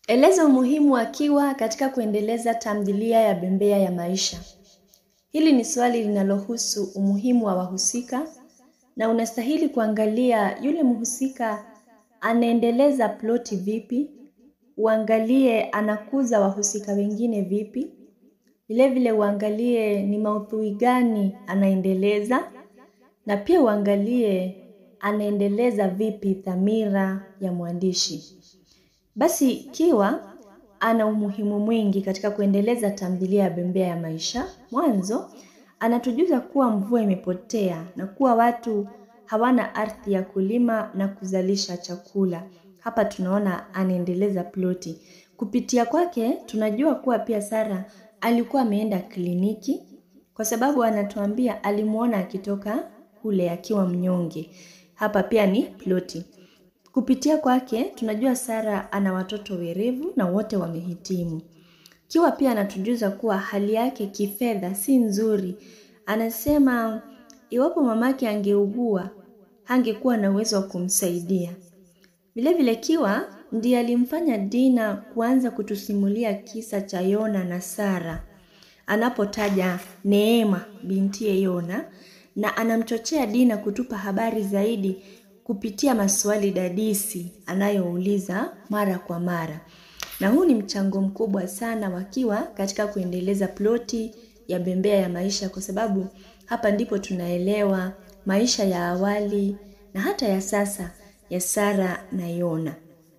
Eleza umuhimu wa Kiwa katika kuendeleza tamthilia ya Bembea ya Maisha. Hili ni swali linalohusu umuhimu wa wahusika na unastahili kuangalia yule mhusika anaendeleza ploti vipi, uangalie anakuza wahusika wengine vipi, vilevile uangalie ni maudhui gani anaendeleza na pia uangalie anaendeleza vipi dhamira ya mwandishi. Basi Kiwa ana umuhimu mwingi katika kuendeleza tamthilia ya Bembea ya Maisha. Mwanzo anatujuza kuwa mvua imepotea na kuwa watu hawana ardhi ya kulima na kuzalisha chakula. Hapa tunaona anaendeleza ploti. Kupitia kwake tunajua kuwa pia Sara alikuwa ameenda kliniki kwa sababu anatuambia alimuona akitoka kule akiwa mnyonge. Hapa pia ni ploti. Kupitia kwake tunajua Sara ana watoto werevu na wote wamehitimu. Kiwa pia anatujuza kuwa hali yake kifedha si nzuri. Anasema iwapo mamake angeugua, hangekuwa na uwezo wa kumsaidia. Vilevile Kiwa ndiye alimfanya Dina kuanza kutusimulia kisa cha Yona na Sara. Anapotaja Neema bintiye Yona na anamchochea Dina kutupa habari zaidi kupitia maswali dadisi anayouliza mara kwa mara. Na huu ni mchango mkubwa sana wa Kiwa katika kuendeleza ploti ya Bembea ya Maisha kwa sababu hapa ndipo tunaelewa maisha ya awali na hata ya sasa ya Sara na Yona.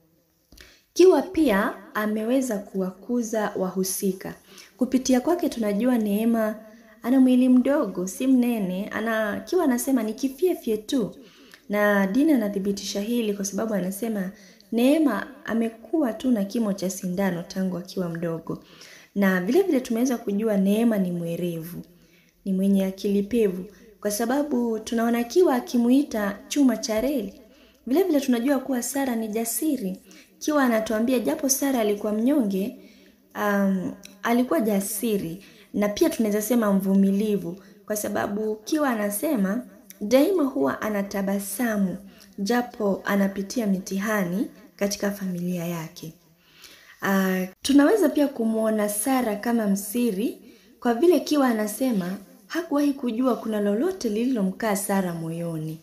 Kiwa pia ameweza kuwakuza wahusika. Kupitia kwake tunajua Neema ana mwili mdogo, si mnene, ana Kiwa anasema ni kifyefye tu. Na Dina anathibitisha hili kwa sababu anasema Neema amekuwa tu na kimo cha sindano tangu akiwa mdogo. Na vile vile tumeweza kujua Neema ni mwerevu, ni mwenye akili pevu kwa sababu tunaona Kiwa akimuita chuma cha reli. Vile vile tunajua kuwa Sara ni jasiri. Kiwa anatuambia japo Sara alikuwa mnyonge, um, alikuwa jasiri na pia tunaweza sema mvumilivu kwa sababu Kiwa anasema daima huwa anatabasamu japo anapitia mitihani katika familia yake. Uh, tunaweza pia kumwona Sara kama msiri kwa vile Kiwa anasema hakuwahi kujua kuna lolote lililomkaa Sara moyoni.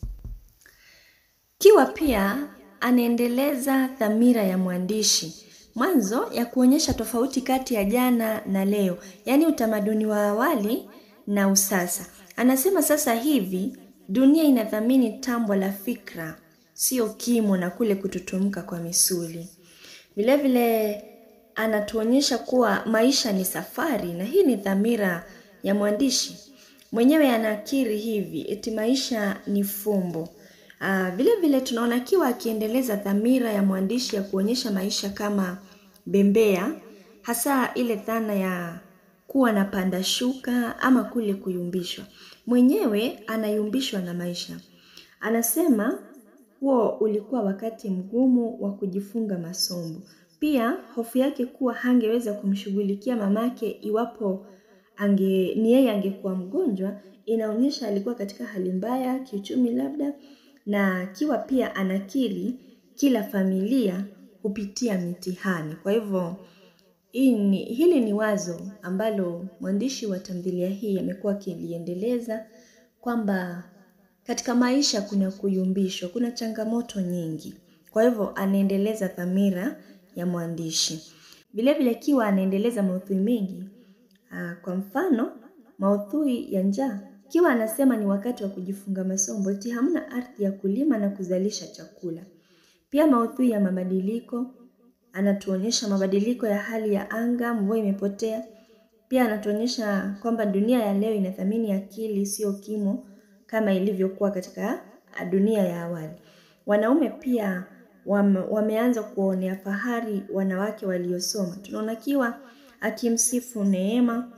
Kiwa pia anaendeleza dhamira ya mwandishi mwanzo ya kuonyesha tofauti kati ya jana na leo, yaani utamaduni wa awali na usasa. Anasema sasa hivi dunia inathamini tambwa la fikra, sio kimo na kule kututumka kwa misuli. Vilevile anatuonyesha kuwa maisha ni safari, na hii ni dhamira ya mwandishi mwenyewe. Anakiri hivi eti maisha ni fumbo. Uh, vile vile tunaona Kiwa akiendeleza dhamira ya mwandishi ya kuonyesha maisha kama bembea, hasa ile dhana ya kuwa na panda shuka ama kule kuyumbishwa. Mwenyewe anayumbishwa na maisha. Anasema huo ulikuwa wakati mgumu wa kujifunga masomo. Pia hofu yake kuwa hangeweza kumshughulikia mamake iwapo ange ni yeye angekuwa mgonjwa, inaonyesha alikuwa katika hali mbaya kiuchumi labda na Kiwa pia anakiri kila familia hupitia mitihani. Kwa hivyo hili, hili ni wazo ambalo mwandishi wa tamthilia hii amekuwa akiliendeleza kwamba katika maisha kuna kuyumbishwa, kuna changamoto nyingi. Kwa hivyo anaendeleza dhamira ya mwandishi. Vilevile Kiwa anaendeleza maudhui mengi. Kwa mfano, maudhui ya njaa Kiwa anasema ni wakati wa kujifunga masomo, eti hamna ardhi ya kulima na kuzalisha chakula. Pia maudhui ya mabadiliko, anatuonyesha mabadiliko ya hali ya anga, mvua imepotea. Pia anatuonyesha kwamba dunia ya leo inathamini akili, sio kimo kama ilivyokuwa katika dunia ya awali. Wanaume pia wame, wameanza kuonea fahari wanawake waliosoma. Tunaona Kiwa akimsifu Neema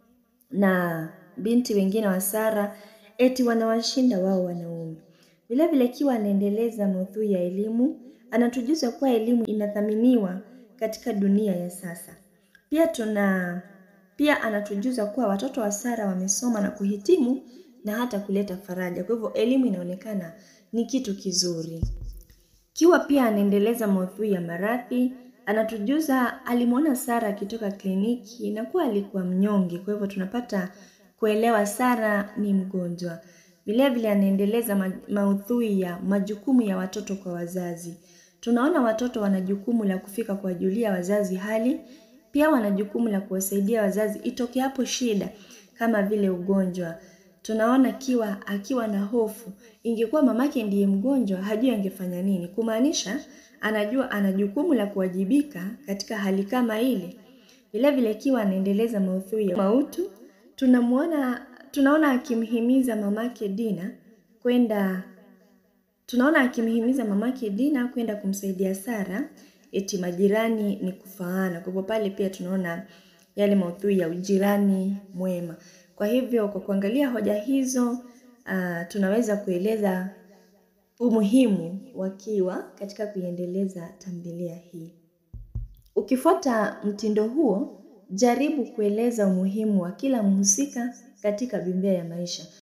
na binti wengine wa Sara eti wanawashinda wao wanaume. Vilevile Kiwa anaendeleza maudhui ya elimu, anatujuza kuwa elimu inathaminiwa katika dunia ya sasa. Pia tuna pia anatujuza kuwa watoto wa Sara wamesoma na kuhitimu na hata kuleta faraja. Kwa hivyo elimu inaonekana ni kitu kizuri. Kiwa pia anaendeleza maudhui ya maradhi, anatujuza alimwona Sara akitoka kliniki na kuwa alikuwa mnyonge, kwa hivyo tunapata kuelewa Sara ni mgonjwa. Vilevile anaendeleza ma maudhui ya majukumu ya watoto kwa wazazi. Tunaona watoto wana jukumu la kufika kuwajulia wazazi hali, pia wana jukumu la kuwasaidia wazazi itokeapo shida kama vile ugonjwa. Tunaona kiwa akiwa na hofu, ingekuwa mamake ndiye mgonjwa, hajui angefanya nini. Kumaanisha anajua ana jukumu la kuwajibika katika hali kama ile. Vilevile kiwa anaendeleza maudhui ya mautu, tunamuona tunaona akimhimiza mamake Dina kwenda tunaona akimhimiza mamake Dina kwenda kumsaidia Sara eti majirani ni kufaana. Kwa hivyo pale pia tunaona yale maudhui ya ujirani mwema. Kwa hivyo kwa kuangalia hoja hizo uh, tunaweza kueleza umuhimu wa Kiwa katika kuiendeleza tamthilia hii. Ukifuata mtindo huo, jaribu kueleza umuhimu wa kila mhusika katika Bembea ya Maisha.